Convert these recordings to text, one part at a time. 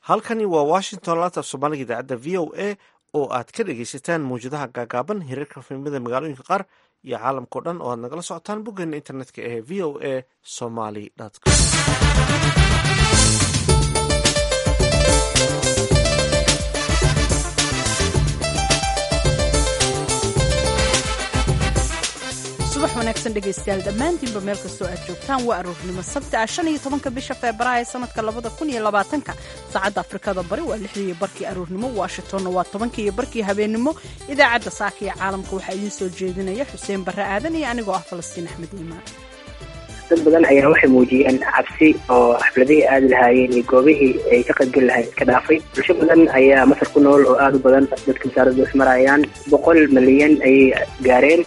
halkani waa washington laanta af soomaaliga idaacadda v o a oo aad ka dhegaysataan mawjadaha gaagaaban hirarka filmada magaalooyinka qaar iyo caalamkao dhan oo aad nagala socotaan boggeena internetka ee v o a somaly com subax wanaagsan dhegaystayaal dhammaantiinba meel kastoo aad joogtaan waa aroornimo sabti ah shan iyo tobanka bisha febraayo sanadka labada kun iyo labaatanka saacadda afrikada bari waa lixdii iyo barkii aroornimo washingtonna waa tobankii iyo barkii habeennimo idaacadda saaka iyo caalamka waxaa idiin soo jeedinaya xuseen barre aadan iyo anigoo ah falastiin axmed iimaan dad badan ayaa waxay muujiyeen cabsi oo xafladihii aadi lahaayeen iyo goobihii ay ka qaybgeli lahayd iska dhaafay bulsho badan ayaa masar ku nool oo aada u badan dadka wasaaradu ismarayaan boqol milyan ayay gaareen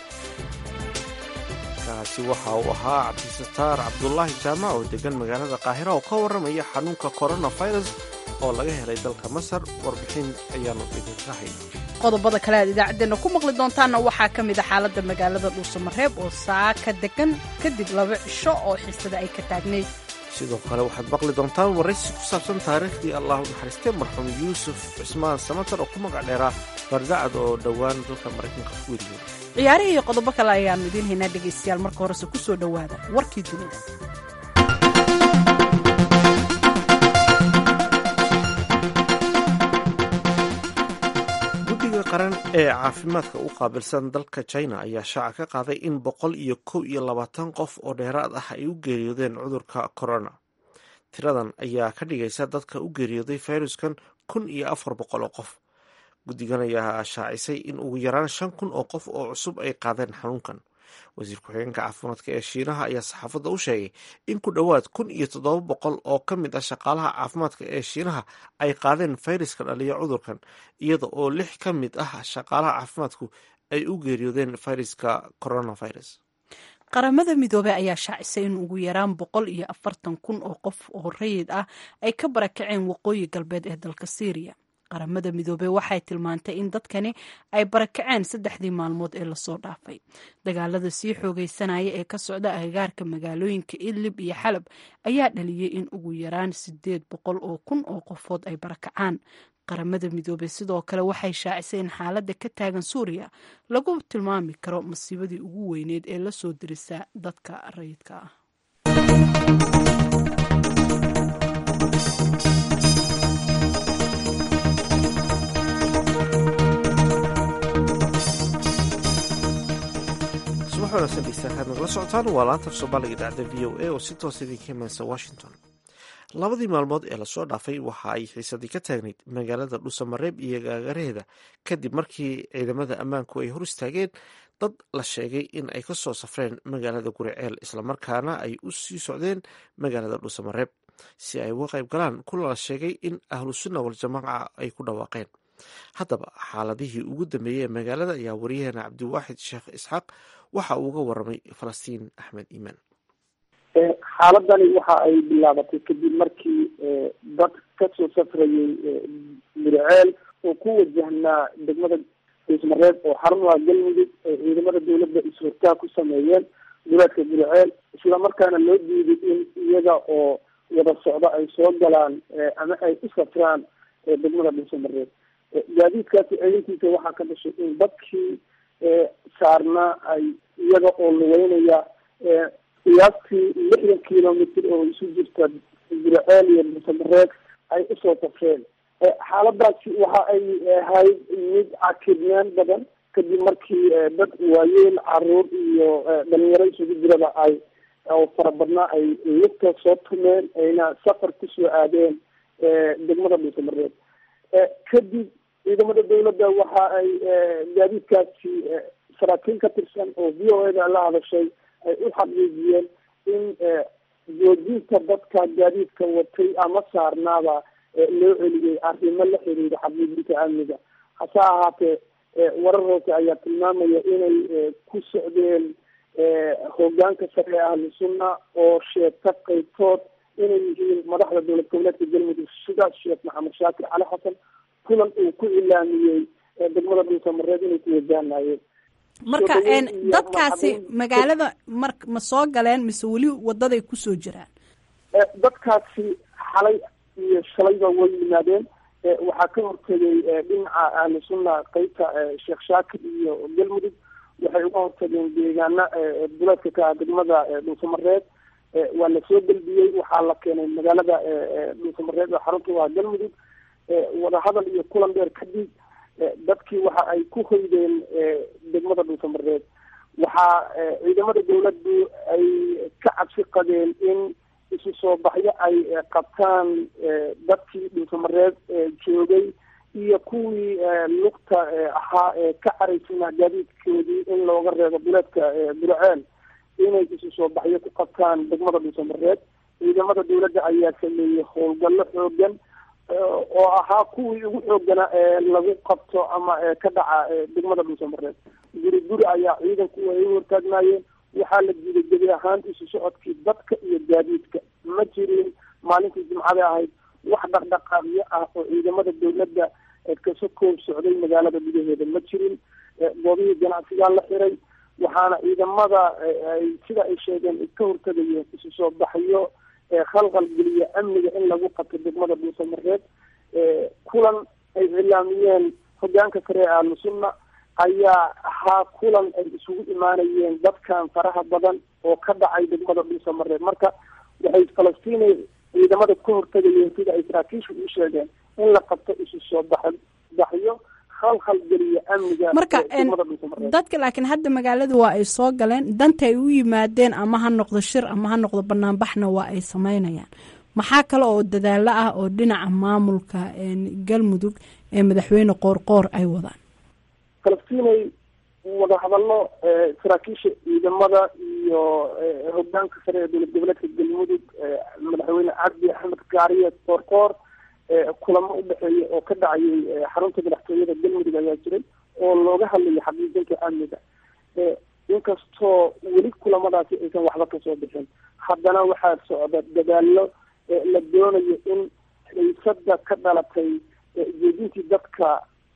kaasi waxa uu ahaa cabdisataar cabdulaahi jaamac oo degan magaalada qaahira oo ka warramaya xanuunka coronavirus oo laga helay dalka masar warbixin ayaanu idinka hayna qodobada kale aad idaacaddeenna ku maqli doontaanna waxaa ka mid a xaaladda magaalada dhuusamareeb oo saaka degan kadib laba cisho oo xiisada ay ka taagnayd sidoo kale waxaad maqli doontaan waraysi ku saabsan taariikhdii allah u naxariistay marxuum yuusuf cismaan samatar oo ku magac dheeraa bardacad oo dhowaan dalka maraykanka ku weriyey ciyaarihii iyo qodobo kale ayaannu idiin haynaa dhegaystayaal marka horese ku soo dhowaada warkii dunida guddiga qaran ee caafimaadka u qaabilsan dalka china ayaa shaaca ka qaaday in boqol iyo kow iyo labaatan qof oo dheeraad ah ay u geeriyoodeen cudurka corona tiradan ayaa ka dhigaysa dadka u geeriyooday fayruskan kun iyo afar boqol oo qof guddigan ayaa shaacisay in ugu yaraan shan kun oo qof oo cusub ay qaadeen xanuunkan wasiir ku-xigeenka caafimaadka ee shiinaha ayaa saxaafadda u sheegay in ku dhowaad kun iyo toddoba boqol oo ka mid ah shaqaalaha caafimaadka ee shiinaha ay qaadeen fayraska dhaliya cudurkan iyada oo lix ka mid ah shaqaalaha caafimaadku ay u geeriyoodeen fayraska coronavirus qaramada midoobey ayaa shaacisay in ugu yaraan boqol iyo afartan kun oo qof oo rayid ah ay ka barakaceen waqooyi galbeed ee dalka syriya qaramada midoobey waxay tilmaantay in dadkani ay barakaceen saddexdii maalmood ee lasoo dhaafay dagaalada sii xoogeysanaya ee ka socda agagaarka magaalooyinka idlib iyo xalab ayaa dhaliyey in ugu yaraan sideed boqol oo kun oo qofood ay barakacaan qaramada midoobey sidoo kale waxay shaacisay in xaaladda ka taagan suuriya lagu tilmaami karo masiibadii ugu weyneed ee lasoo dirisa dadka rayidka ah subax wanaagsan dhegeystayaal nagala socotaan waa laanta af soomaaliga idaacadda v o a oo si toos idinka imanaysa washington labadii maalmood ee lasoo dhaafay waxa ay xiisadii ka taagnayd magaalada dhuusamareeb iyo gaagaraheeda kadib markii ciidamada ammaanku ay hor istaageen dad la sheegay in ay ka soo safreen magaalada guriceel islamarkaana ay u sii socdeen magaalada dhuusamareeb si ay uga qayb galaan kula la sheegay in ahlu sunna waljamaaca ay ku dhawaaqeen haddaba xaaladihii ugu dambeeyey ee magaalada ayaa wariyaheena cabdiwaaxid sheekh isxaaq waxa uu uga waramay falastiin axmed iimaan xaaladani waxa ay bilaabatay kadib markii dad kasoo safrayay muriceel oo ku wajahnaa degmada dhuusmareeb oo xarumaha galmudug ee ciidamada dawladda is-hortaa ku sameeyeen duleedka muriceel islamarkaana loo diiday in iyaga oo wada socdo ay soo galaan ama ay u safraan degmada dhuusamareeb gaadiidkaasi ciidankiisa waxaa ka dhashay in dadkii saarnaa ay iyaga oo lugeynaya qiyaastii lixdan kilomitr oo isu jirta guraceel iyo dhuusamareeb ay usoo safreen xaaladaasi waxa ay ahayd mid cakidnaan badan kadib markii dad waayeen caruur iyo dhalinyaro isugu jiraba ay oo fara badnaa ay lugta soo tumeen ayna safar kusoo aadeen degmada dhuusamareeb kadib ciidamada dawladda waxa ay gaadiidkaasi saraakiil ka tirsan oo v o eda la hadashay ay u xaqiijiyeen in joojinta dadka gaadiidka watay ama saarnaaba loo celiyey arrimo la xiriira xaqiijinta amniga hase ahaatee warar hoose ayaa tilmaamaya inay ku socdeen hogaanka sare ee ahlu sunna oo sheegta qaybtood inay yihiin madaxda dowlad goboleedka galmudug sida sheekh maxamed shaakir cali xasan kulan uu ku ilaamiyey degmada dhuusamareed inay ku wajahanayeen marka dadkaasi magaalada mar ma soo galeen mise weli wadaday kusoo jiraan dadkaasi xalay iyo shalayba way yimaadeen waxaa ka hortegay dhinaca ahlu sunna qeybta sheekh shaakir iyo galmudug waxay uga hortageen deegaana duleedka ka ah degmada dhuusamareed waa lasoo gelbiyey waxaa la keenay magaalada dhuusamareed oo xarunta waa galmudug wadahadal iyo kulan dheer kadib dadkii waxa ay ku hoydeen degmada dhuusamareed waxaa ciidamada dawladdu ay ka cabsi qabeen in isu soo baxyo ay qabtaan dadkii dhuusamareed joogay iyo kuwii lugta ahaa ee ka caraysnaa gaadiidkoodii in looga reebo duleedka burceel inay isu soo baxyo ku qabtaan degmada dhuusamareed ciidamada dawladda ayaa sameeyey howlgallo xoogan oo ahaa kuwii ugu xoogana ee lagu qabto ama ka dhaca degmada dhuusamareed guri guri ayaa ciidanku ay u hortaagnaayeen waxaa la diiday gebi ahaan isu socodkii dadka iyo gaadiidka ma jirin maalintii jimcada ahayd wax dhaqdhaqaaqyo ah oo ciidamada dawladda kaso koob socday magaalada gudaheeda ma jirin goobihii ganacsigaa la xiray waxaana ciidamada ay sida ay sheegeen ka hortagayeen isu soo baxyo khalqal geliya amniga in lagu qabto degmada dhuusamareed kulan ay cilaamiyeen hogaanka sare ee ahlu sunna ayaa ahaa kulan ay isugu imaanayeen dadkan faraha badan oo ka dhacay degmada dhuusamareed marka waxay falastiinay ciidamada ka hortagayeen sida ay saraakiishu u sheegeen in la qabto isu soo bax baxyo khalkhal geliya amniga marka dadka laakiin hadda magaalada waa ay soo galeen danta ay u yimaadeen ama ha noqdo shir ama ha noqdo banaanbaxna waa ay sameynayaan maxaa kale oo dadaalo ah oo dhinaca maamulka galmudug ee madaxweyne qoorqoor ay wadaan falastiinay wadahadallo saraakiisha ciidamada iyo hogaanka sare ee dowlad goboleedka galmudug madaxweyne cabdi axmed gaariye qoorqoor kulamo udhexeeya oo ka dhacayay xarunta madaxtooyada galmudug ayaa jiray oo looga hadlayo xaqiijinta amniga inkastoo weli kulamadaasi aysan waxba kasoo bixin haddana waxaa socda dadaalo la doonayo in xiisada ka dhalatay jeedintii dadka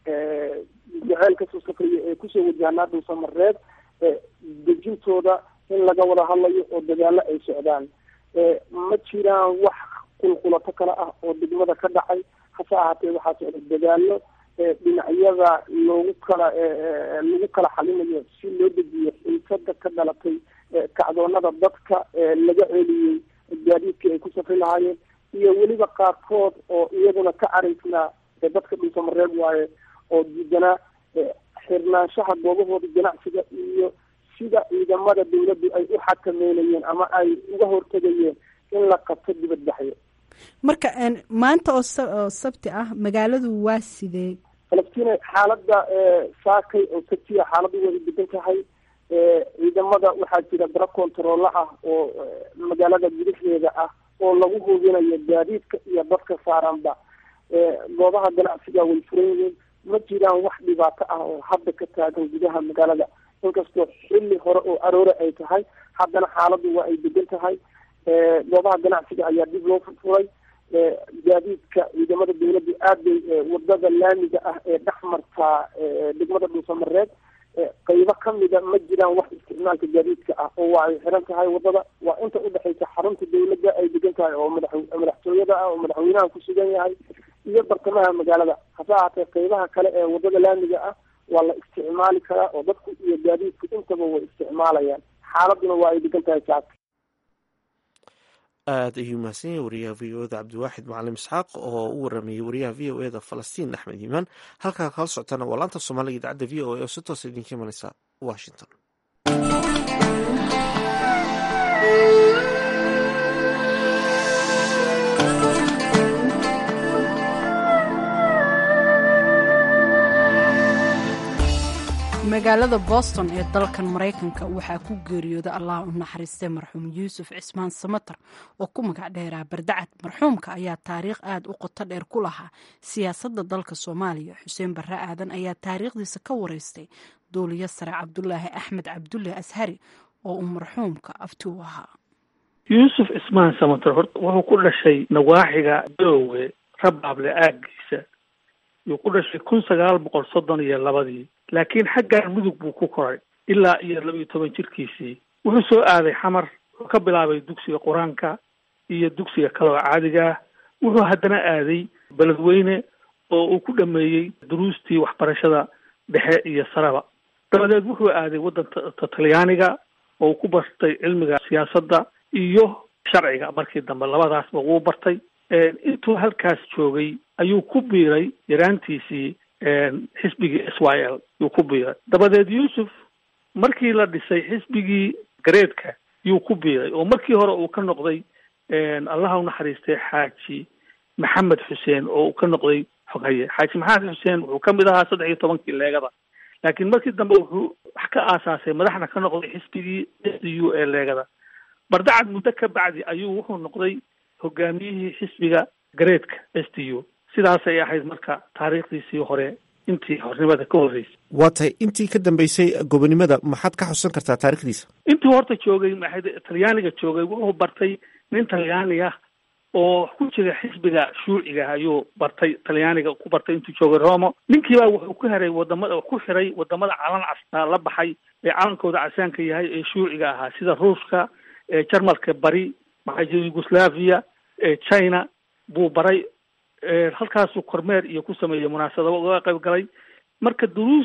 jaceyl kasoo safraya ee kusoo wajahnaa dhuusamareed dejintooda in laga wada hadlayo oo dadaalo ay socdaan ma jiraan wax qulqulato kale ah oo degmada ka dhacay hase ahaatee waxaa socda dadaalo dhinacyada loogu kala lagu kala xalinayo si loo dejiyo xiisada ka dhalatay kacdoonada dadka laga celiyey gaadiidkii ay ku safri lahaayeen iyo weliba qaarkood oo iyaduna ka caraysnaa dadka dhuusamareeb waaye oo diidanaa xirnaanshaha goobahooda ganacsiga iyo sida ciidamada dawladdu ay u xakameynayeen ama ay uga hortegayeen in la qabto dibadbaxyo marka maanta oo oo sabti ah magaaladu waa sidee falastiin xaaladda saakay oo sabtiya xaaladdu way degan tahay ciidamada waxaa jira daro controolla ah oo magaalada gudaheeda ah oo lagu hubinayo gaadiidka iyo dadka saaranba goobaha ganacsiga way furan yihiin ma jiraan wax dhibaato ah oo hadda ka taagan gudaha magaalada inkastoo xilli hore oo aroore ay tahay haddana xaaladdu waa ay degan tahay goobaha ganacsiga ayaa dib loo furfuray gaadiidka ciidamada dawladdu aad bay wadada laamiga ah ee dhex martaa degmada dhuusamareed qaybo kamida ma jiraan wax isticmaalka gaadiidka ah oo waa ay xiran tahay wadada waa inta udhexaysa xarunta dawladda ay degan tahay oo madax madaxtooyada ah oo madaxweynaha ku sugan yahay iyo bartamaha magaalada hase ahaatee qaybaha kale ee wadada laamiga ah waa la isticmaali karaa oo dadku iyo gaadiidku intaba way isticmaalayaan xaaladuna waa ay degan tahay saaka aada ayuu mahadsan yahay wariyaha v o eda cabdiwaaxid macalim isxaaq oo u waramayay wariyaha v o eda falastiin axmed yimaan halkaa kala socotana waa laanta soomaaliga idaacadda v o a oo si toosa idinka imaneysa washington magaalada boston ee dalkan maraykanka waxaa ku geeriyooda allah u naxariistay marxuum yuusuf cismaan samater oo ku magac dheeraa bardacad marxuumka ayaa taariikh aada u qoto dheer ku lahaa siyaasadda dalka soomaaliya xuseen barre aadan ayaa taariikhdiisa ka wareystay duuliyo sare cabdulaahi axmed cabdulle ashari oo uu marxuumka afti u ahaa yuusuf cismaan samater horta wuxuu ku dhashay nawaaxiga doowe rabaable aagiisa yuu ku dhashay kun sagaal boqol soddon iyo labadii laakiin xaggan mudug buu ku koray ilaa iyo laba iyo toban jirkiisii wuxuu soo aaday xamar wuxuu ka bilaabay dugsiga qur-aanka iyo dugsiga kale oo caadiga ah wuxuu haddana aaday beledweyne oo uu ku dhameeyey duruustii waxbarashada dhexe iyo saraba dabadeed wuxuu aaday waddanka talyaaniga oo uu ku bartay cilmiga siyaasadda iyo sharciga markii dambe labadaasba wuu bartay intuu halkaas joogay ayuu ku biiray yaraantiisii xisbigii s y l yuu ku biiray dabadeed yuusuf markii la dhisay xisbigii gareedka yuu ku biiray oo markii hore uu ka noqday allaha unaxariistay xaaji maxamed xuseen oo uu ka noqday xoghaye xaaji maxamed xuseen wuxuu ka mid ahaa saddex iyo tobankii leegada laakiin markii dambe wuxuu wax ka aasaasay madaxna ka noqday xisbigii s d u ee leegada bardacad muddo ka bacdi ayuu wuxuu noqday hogaamiyihii xisbiga gareedka s d u sidaasay ahayd marka taariikhdiisii hore intii hornimada ka horreysay waa tahay intii ka dambeysay gobonimada maxaad ka xusan kartaa taarikhdiisa intuu horta joogay maxay talyaaniga joogay wuxuu bartay nin talyaani ah oo ku jira xisbiga shuuciga ayuu bartay talyaaniga ku bartay intuu joogay romo ninkiibaa wuxuu ku heray wadamada ku xiray wadamada calan castaa la baxay ee calankooda casaanka yahay ee shuuciga ahaa sida ruushka jarmalka bari maxaa jira yugoslavia china buu baray halkaasuu kormeer iyo ku sameeyey munaasabado uga qayb galay marka duruus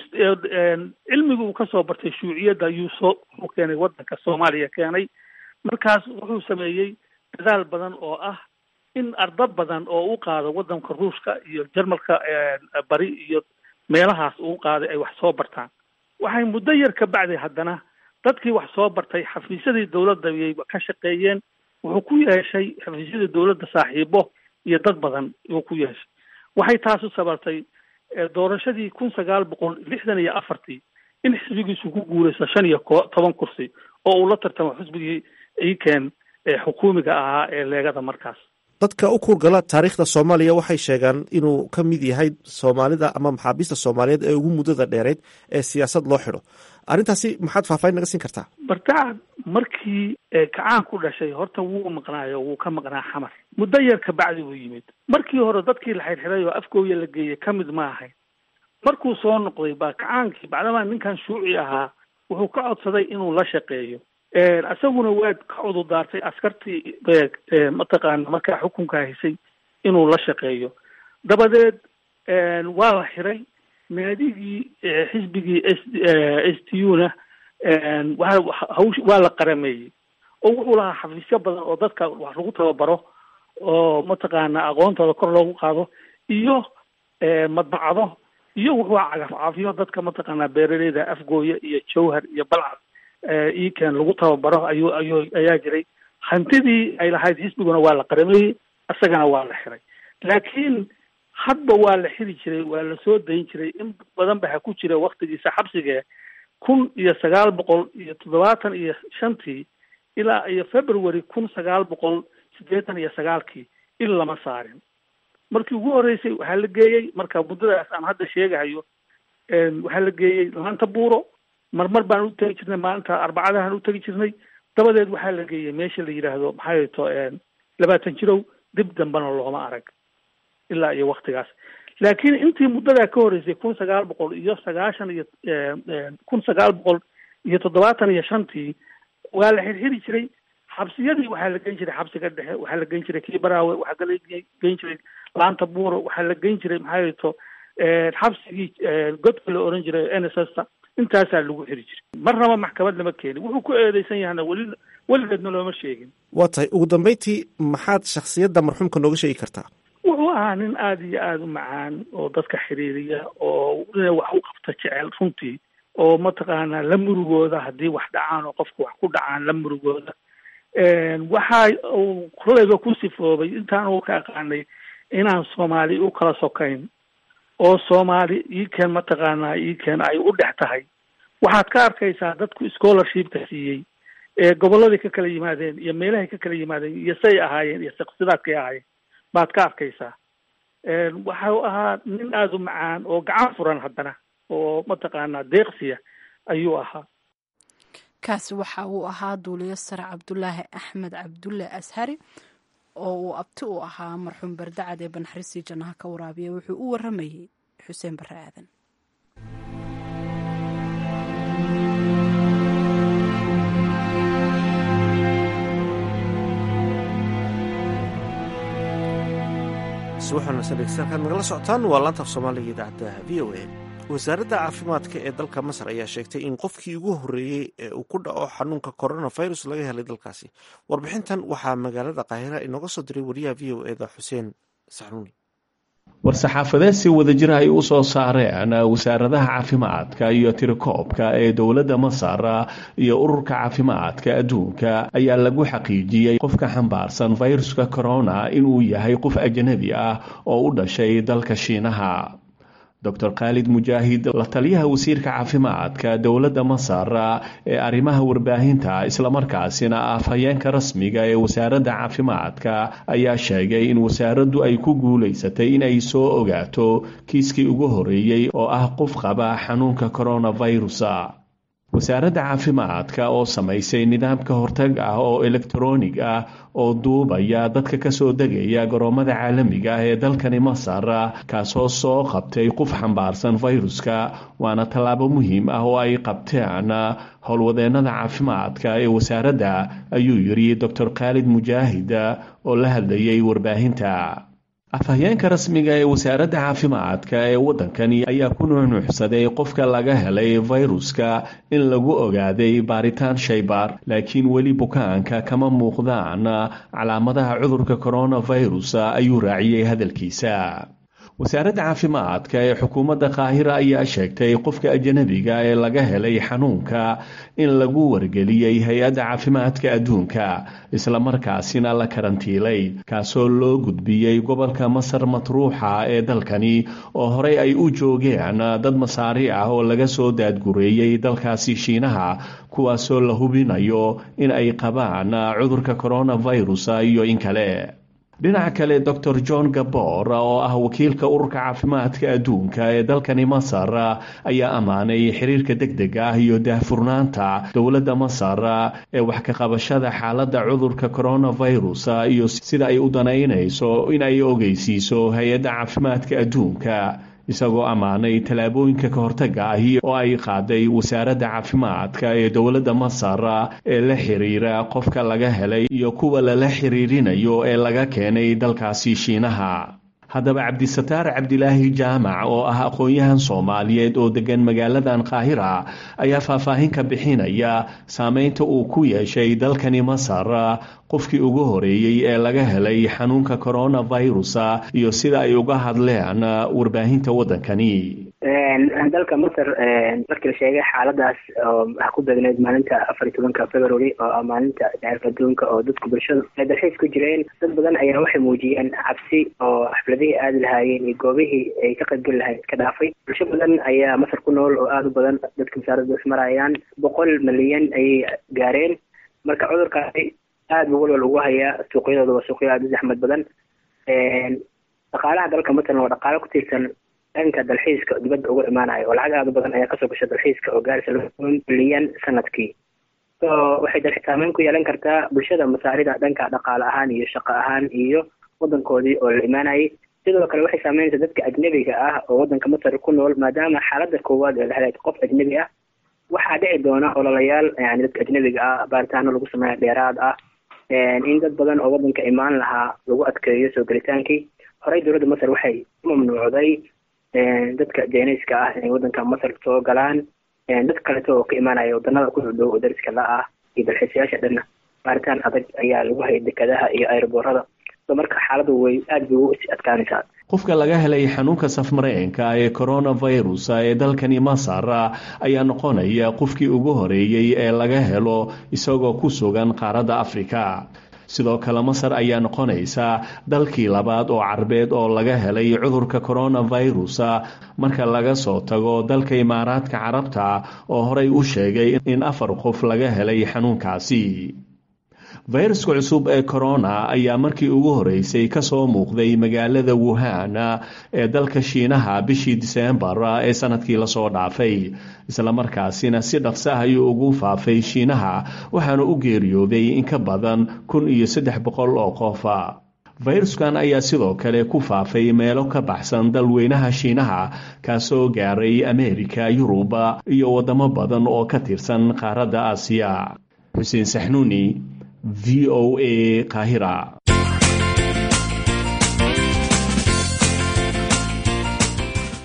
cilmiga uu kasoo bartay shuuciyadda ayuu soo u keenay waddanka soomaaliya keenay markaas wuxuu sameeyey dadaal badan oo ah in arda badan oo u qaado waddanka ruushka iyo jarmalka bari iyo meelahaas uu qaaday ay wax soo bartaan waxay muddo yar ka bacday haddana dadkii wax soo bartay xafiisyadii dawladda ayay ka shaqeeyeen wuxuu ku yeeshay xafiisyadii dawladda saaxiibo iyo dad badan uu ku yeeshay waxay taas u sabartay doorashadii kun sagaal boqol lixdan iyo afartii in xisbigiisu ku guurayso shan iyo ko toban kursi oo uu la tartamo xisbigii ikeen xukuumiga ahaa ee leegada markaas dadka u kuurgala taariikhda soomaaliya waxay sheegaan inuu ka mid yahay soomaalida ama maxaabiista soomaaliyeed ee ugu muddada dheereyd ee siyaasad loo xidho arrintaasi maxaad faahfaahin naga siin kartaa bardacad markii kacaan ku dhashay horta wuu maqnaayo wuu ka maqnaa xamar muddo yar ka bacdi buu yimid markii hore dadkii la xirxiray oo afgooya la geeyey ka mid ma ahayn markuu soo noqday baa kacaankii bacdamaa ninkan shuuci ahaa wuxuu ka codsaday inuu la shaqeeyo isaguna waad ka cududaartay askartii mataqaana markaa xukunka haysay inuu la shaqeeyo dabadeed waa la xiray naadigii xisbigii s s t u na waa hawsh waa la qarameeyey oo wuxuu lahaa xafiisyo badan oo dadka wax lagu tababaro oo mataqaana aqoontooda kor loogu qaado iyo madbacado iyo wuxuu cagafcaafiyo dadka mataqaana beeraleyda afgooya iyo jawhar iyo balcad iken lagu tababaro ayuu ayuu ayaa jiray hantidii ay lahayd xisbiguna waa la qarameeyey isagana waa la xiray laakiin hadba waa la xiri jiray waa la soo dayn jiray in badan ba ha ku jira waktigiisa xabsiga kun iyo sagaal boqol iyo toddobaatan iyo shantii ilaa iyo february kun sagaal boqol siddeetan iyo sagaalkii il lama saarin markii ugu horreysay waxaa la geeyey marka muddadaas aan hadda sheegahayo waxaa la geeyey laanta buuro marmar baan u tegi jirnay maalinta arbacadahan u tegi jirnay dabadeed waxaa la geeyey meesha la yidhaahdo maxay to labaatan jirow dib dambena looma arag ilaa iyo waktigaas laakiin intii muddadaa ka horreysay kun sagaal boqol iyo sagaashan iyo kun sagaal boqol iyo toddobaatan iyo shantii waa la xirxiri jiray xabsiyadii waxaa la geyn jiray xabsiga dhexe waxaa la geyn jiray kii baraawe waxaa la geyn jiray laanta buuro waxaa la geyn jiray maxaa to xabsigii godka la oran jiray n s s ta intaasaa lagu xiri jiray marnaba maxkamad lama keenin wuxuu ku eedeysan yahana weli weligeedna looma sheegin waa tahay ugu dambeyntii maxaad shaksiyadda marxuumka nooga sheegi kartaa wuxuu ahaa nin aada iyo aada u macaan oo dadka xiriiriya oo wax u qabta jecel runtii oo mataqaanaa la murugooda haddii wax dhacaan oo qofka wax ku dhacaan la murugooda waxa uu kolleyba ku sifoobay intaan uu ka aqaanay inaan soomaali u kala sokayn oo soomaali iken mataqaanaa iken ay u dhex tahay waxaad ka arkaysaa dadku scholarshipka siiyey ee gobolladii ka kala yimaadeen iyo meelahay ka kala yimaadeen iyo say ahaayeen iyo sidaadkay ahaayeen baad ka arkaysaa waxau ahaa nin aada u macaan oo gacan furan haddana oo mataqaanaa deeqsiya ayuu ahaa kaasi waxa uu ahaa duuliyo sare cabdulaahi axmed cabdulle ashari oo uu abti u ahaa marxuum bardacad ee banxarisii jannaha ka waraabiya wuxuu u waramayey xuseen barre aadan subaxnasdegeystayaal nagala socotaan waa laantaaf soomaaliga idaacadda v o a wasaaradda caafimaadka ee dalka masar ayaa sheegtay in qofkii ugu horreeyey ee uu ku dhaco xanuunka coronavirus laga helay dalkaasi warbixintan waxaa magaalada qaahira inooga soo diray wariyaha v o eda xuseen saxnuuni war-saxaafadeed si wadajir ay u soo saareen wasaaradaha caafimaadka iyo tirakoobka ee dowladda masar iyo ururka caafimaadka adduunka ayaa lagu xaqiijiyey qofka xambaarsan fayruska corona inuu yahay qof ajnabi ah oo u dhashay dalka shiinaha dor khaalid mujaahid la taliyaha wasiirka caafimaadka dowladda masar ee arrimaha warbaahinta islamarkaasina ah afhayeenka rasmiga ee wasaaradda caafimaadka ayaa sheegay in wasaaraddu ay ku guulaysatay inay soo ogaato kiiskii ugu horreeyey oo ah qof qaba xanuunka coronavirus wasaaradda caafimaadka oo samaysay nidaamka hortag ah oo elektaroonig ah oo duubaya dadka kasoo degaya garoomada caalamiga ah ee dalkani masar kaasoo soo qabtay qof xambaarsan fayruska waana tallaabo muhiim ah oo ay qabteen howlwadeennada caafimaadka ee wasaaradda ayuu yidhi doctor khaalid mujaahid oo la hadlayay warbaahinta afhayeenka rasmiga ee wasaaradda caafimaadka ee waddankani ayaa ku nuunuuxsaday qofka laga helay fayruska in lagu ogaaday baaritaan shaybaar laakiin weli bukaanka kama muuqdaan calaamadaha cudurka coronavirus ayuu raaciyey hadalkiisa wasaaradda caafimaadka ee xukuumadda qaahira ayaa sheegtay qofka ajanabiga ee laga helay xanuunka in lagu wargeliyey hay-adda caafimaadka adduunka islamarkaasina la karantiilay kaasoo loo gudbiyey gobolka masar matruuxa ee dalkani oo horey ay u joogeen dad masaari ah oo laga soo daadgureeyey dalkaasi shiinaha kuwaasoo la hubinayo in ay qabaan cudurka coronavirus iyo in kale dhinaca kale dor john gabor oo ah wakiilka ururka caafimaadka adduunka ee dalkani masar ayaa ammaanay xiriirka deg deg ah iyo daahfurnaanta dowladda masar ee wax ka qabashada xaaladda cudurka coronavirus iyo sida ay u danaynayso in ay ogeysiiso hay-adda caafimaadka adduunka isagoo ammaanay tallaabooyinka ka hortaga ahi oo ay qaaday wasaaradda caafimaadka ee dowladda masar ee la xiriira qofka laga helay iyo kuwa lala xiriirinayo ee laga keenay dalkaasi shiinaha haddaba cabdisataar cabdilaahi jaamac oo ah aqoon-yahan soomaaliyeed oo degan magaaladan qaahira ayaa faahfaahin ka bixinaya saameynta uu ku yeeshay dalkani masar qofkii ugu horeeyey ee laga helay xanuunka coronavirus iyo sida ay uga hadleen warbaahinta waddankani dalka masar markii la sheegay xaaladaas oo waxaa ku beegneyd maalinta afar iyo tobanka february oo ah maalinta daceerka adduunka oo dadku bulshadu ay dalxiis ku jireen dad badan ayaa waxay muujiyeen cabsi oo xafladihii aadi lahaayeen iyo goobihii ay ka qaybgeli lahayd iska dhaafay bulsho badan ayaa masar ku nool oo aada u badan dadka masaaradda ismarayaan boqol milyan ayay gaareen marka cudurkaasi aada buu walwal ugu hayaa suuqyadooda waa suuqyo aada u zaxmad badan dhaqaalaha dalka masalan waa dhaqaalo ku tiirsan dhanka dalxiiska dibadda uga imaanayo oo lacag aada u badan ayaa kasoo gasha dalxiiska oo gaaraysa laba milyan sanadkii so waxay dal saameyn ku yeelan kartaa bulshada masaarida dhanka dhaqaale ahaan iyo shaqo ahaan iyo wadankoodii oo la imaanayay sidoo kale waxay saameynaysaa dadka ajnebiga ah oo wadanka masar ku nool maadaama xaaladda koowaad ee la helay qof ajnebi ah waxaa dhici doona ololayaal yani dadka ajnebiga ah baaritaano lagu sameeya dheeraad ah in dad badan oo wadanka imaan lahaa lagu adkeeyo soo gelitaankii horey dowladda masar waxay u mamnuucday dadka jeenayska ah inay wadanka masar soo galaan dad kaleto oo ka imaanaya wadanada ku dhow oo dariska la ah iyo dalxiisayaasha dhanna baaritaan adag ayaa lagu hayay dekadaha iyo aeroboorada so marka xaaladu way aada bay u adkaanaysaa qofka laga helay xanuunka safmareenka ee coronavirus ee dalkani masar ayaa noqonaya qofkii ugu horeeyey ee laga helo isagoo ku sugan qaaradda afrika sidoo kale masar ayaa noqonaysa dalkii labaad oo carbeed oo laga helay cudurka coronavirus marka laga soo tago dalka imaaraadka carabta oo horey u sheegay in afar qof laga helay xanuunkaasi fayruska cusub ee corona ayaa markii ugu horeysay kasoo muuqday magaalada wuhan ee dalka shiinaha bishii diseembar ee sanadkii lasoo dhaafay islamarkaasina si dhaqsa ayuu ugu faafay shiinaha waxaana u geeriyooday in ka badan kun iyo saddex boqol oo qof fayruskan ayaa sidoo kale ku faafay meelo ka baxsan dalweynaha shiinaha kaasoo gaaray ameerika yuruba iyo wadamo badan oo ka tirsan qaaradda aasiya xuseen saxnuuni v o a kahira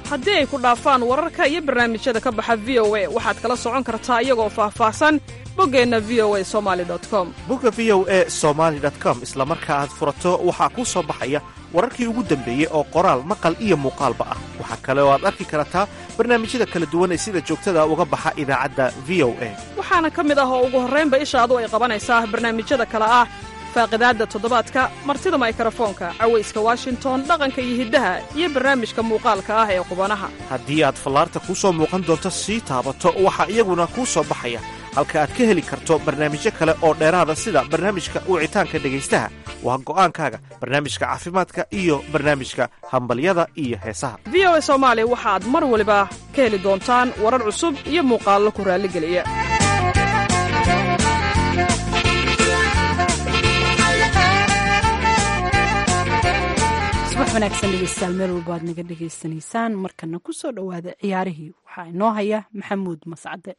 haddii ay ku dhaafaan wararka iyo barnaamijyada ka baxa v o a waxaad kala socon kartaa iyagoo faahfaahsan boggeenna v o a somali com bogga v o e somaali com isla marka aad furato waxaa kuu soo baxaya wararkii ugu dambeeyey oo qoraal maqal iyo muuqaalba ah waxaa kale oo aad arki kartaa barnaamijyada kala duwan ee sida joogtada uga baxa idaacadda v o a waxaana ka mid ah oo ugu horraynba ishaadu ay qabanaysaa barnaamijyada kale ah faaqidaadda toddobaadka martida maykarafoonka cawayska washington dhaqanka iyo hiddaha iyo barnaamijka muuqaalka ah ee qubanaha haddii aad fallaarta kuu soo muuqan doonto sii taabato waxaa iyaguna kuu soo baxaya halka aad ka heli karto barnaamijyo kale oo dheeraada sida barnaamijka wicitaanka dhegaystaha waa go'aankaaga barnaamijka caafimaadka iyo barnaamijka hambalyada iyo heesaha v o a soomaali waxaad mar waliba ka heli doontaan warar cusub iyo muuqaallo ku raalligeliya subax wanaagsan dhegeystayaal meel walba aad naga dhegaysanaysaan markana ku soo dhowaada ciyaarihii waxaa inoo haya maxamuud mascade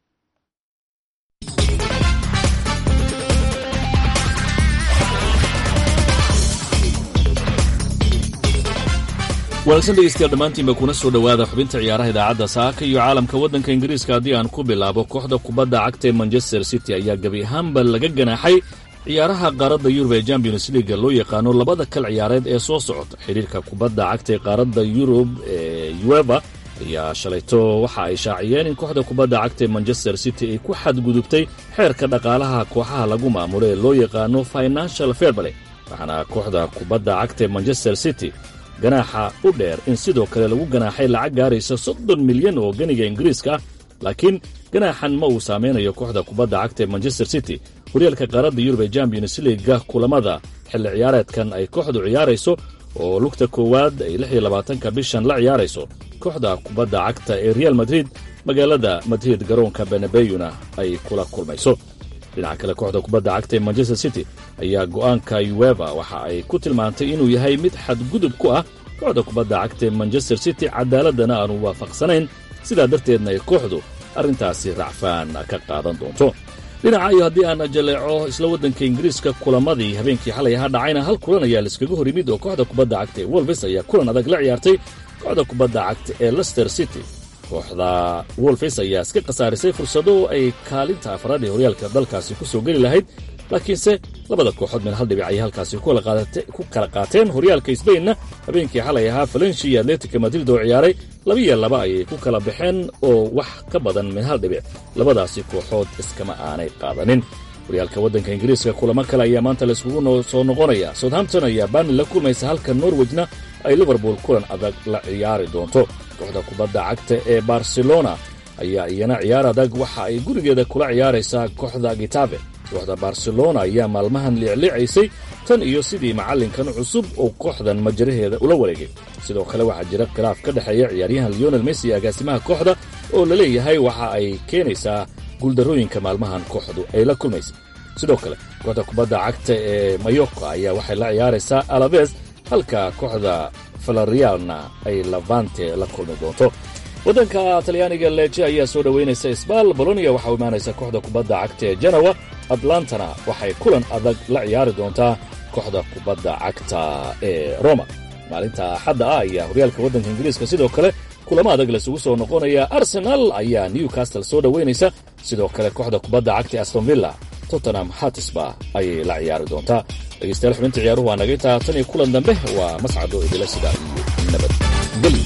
wanaagsan dhegeystayaal dhammaantiinba kuna soo dhowaada xubinta ciyaaraha idaacadda saaka iyo caalamka waddanka ingiriiska haddii aan ku bilaabo kooxda kubadda cagta ee manchester city ayaa gebi ahaanba laga ganaaxay ciyaaraha qaaradda yurub ee champions leaga loo yaqaano labada kal ciyaareed ee soo socota xidhiirka kubadda cagta ee qaaradda yurub ee ueva ayaa shalayto waxa ay shaaciyeen in kooxda kubadda cagta ee manchester city ay ku xadgudubtay xeerka dhaqaalaha kooxaha lagu maamulo ee loo yaqaano financial fairplay waxaana kooxda kubadda cagta ee manchester city ganaaxa u dheer in sidoo kale lagu ganaaxay lacag gaaraysa soddon milyan oo ganiga ingiriiska ah laakiin ganaaxan ma uu saameynayo kooxda kubadda cagta ee manchester city horyaalka qaaradda yurub ee champions leaga kulamada xilli ciyaareedkan ay kooxdu ciyaarayso oo lugta koowaad ay lix iyo labaatanka bishan la ciyaarayso kooxda kubadda cagta ee real madrid magaalada madrid garoonka benabeyuna ay kula kulmayso dhinaca kale kooxda kubadda cagta ee manchester city ayaa go'aanka ueva waxa ay ku tilmaantay inuu yahay mid xadgudub ku ah kooxda kubadda cagta ee manchester city cadaaladana aanu waafaqsanayn sidaa darteedna ay kooxdu arrintaasi racfaan ka qaadan doonto dhinaca iyo haddii aan jaleeco isla waddanka ingiriiska kulamadii habeenkii xalay ahaa dhacayna hal kulan ayaa laiskaga hor yimid oo kooxda kubadda cagta ee wolves ayaa kulan adag la ciyaartay kooxda kubadda cagta ee lester city kooxda wolfes ayaa iska khasaarisay fursado ay kaalinta afraad ee horyaalka dalkaasi ku soo geli lahayd laakiinse labada kooxood meel hal dhibic ayay halkaasi ku kala qaateen horyaalka sbainna habeenkii xalay ahaa valenshi iyo atletica madrid oo ciyaaray labiyo laba ayay ku kala baxeen oo wax ka badan min hal dhibic labadaasi kooxood iskama aanay qaadanin horyaalka waddanka ingiriiska kulamo kale ayaa maanta laiskugu soo noqonaya southampton ayaa barni la kulmaysa halka norwejna ay liverpool kulan adag la ciyaari doonto kooxda kubadda cagta ee barcelona ayaa iyana ciyaar adag waxa ay gurigeeda kula ciyaaraysaa kooxda gitabe kooxda barcelona ayaa maalmahan liicliicaysay tan iyo sidii macallinkan cusub oo kooxdan majaraheeda ula wareegay sidoo kale waxaa jira khilaaf ka dhexeeya ciyaaryahan leonel messi iyo agaasimaha kooxda oo la leeyahay waxa ay keenaysaa guuldarrooyinka maalmahan kooxdu ay la kulmaysay sidoo kale kooxda kubadda cagta ee mayorka ayaa waxay la ciyaaraysaa alaves halka kooxda falarialna ay lavante la kulmi doonto waddanka talyaaniga leje ayaa soo dhoweynaysa sbal bolonia waxaa u imaanaysa kooxda kubadda cagta ee janowa atlantana waxay kulan adag la ciyaari doontaa kooxda kubadda cagta ee roma maalinta axadda ah ayaa horyaalka waddanka ingiriiska sidoo kale kulamo adag laisugu soo noqonaya arsenal ayaa newcastle soo dhoweynaysa sidoo kale kooxda kubadda cagta ee astonvilla tottenham hatisba ayay la ciyaari doontaa dhegeystayaal xubinta ciyaaruhu waa naga intaa tan iyo kulan dambe waa mascado idila sida iyo nabadgelyo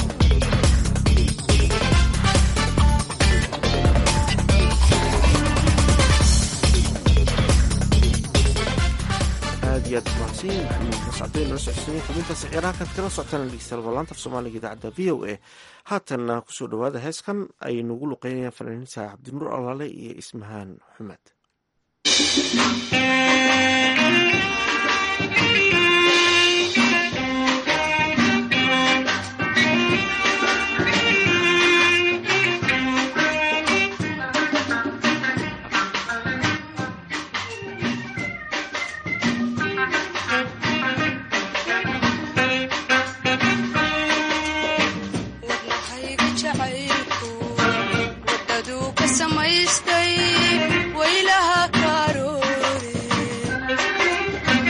aad iyo aad umahadsanyihin maxamuud mascadeen nala socodsiinay xubintaasi ciyaaraha kaad kala socotaan dhegeystayaal balaanta af soomaaliga idaacadda v o a haatanna kusoo dhowaada heeskan ay nagu luqeynayaan fanaaniinta cabdinuur alaale iyo ismahaan xumed samaystay waylaha karoore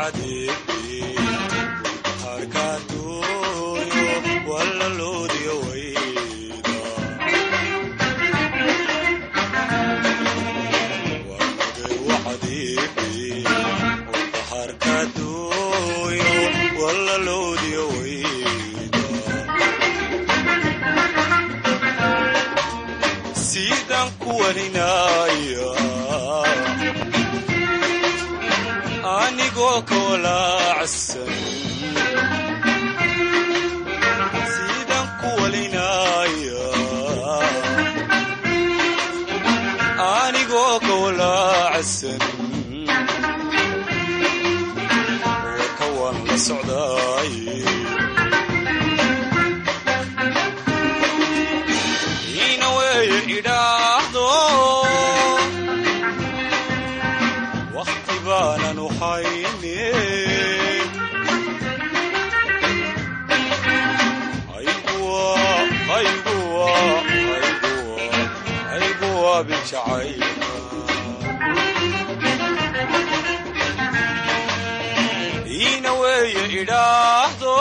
wacadiibi harkaadooyo walaloodiyo wayda warmagay wacadiibi harkaadooyo walaloodiyo wayda sidaan ku waninaya anigoo ka walaacsan sidaan ku walinaya anigoo ka walaacsan warka waan la socdaay ina weeye idhaahdo wakhti baananu hayne ayguwa ayguwa ayguwa ayguwa bijacayna ina weeye idhaahdo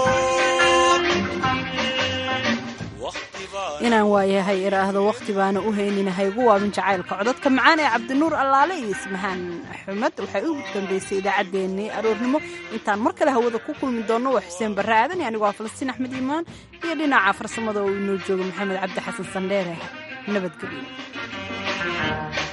wakhti baan inaan waayahay iraahdo wakhti baana u haynina haygu waabin jacaylka codadka macaan ee cabdinuur allaale iyo ismahaan axmed waxay u dambeysay idaacaddeenii aroornimo intaan mar kale hawada ku kulmi doonno waa xuseen barre aadan iyo anigu waa falastiin axmed iimaan iyo dhinaca farsamada oo inoo jooga maxamed cabdi xasan sandheere nabadgelyo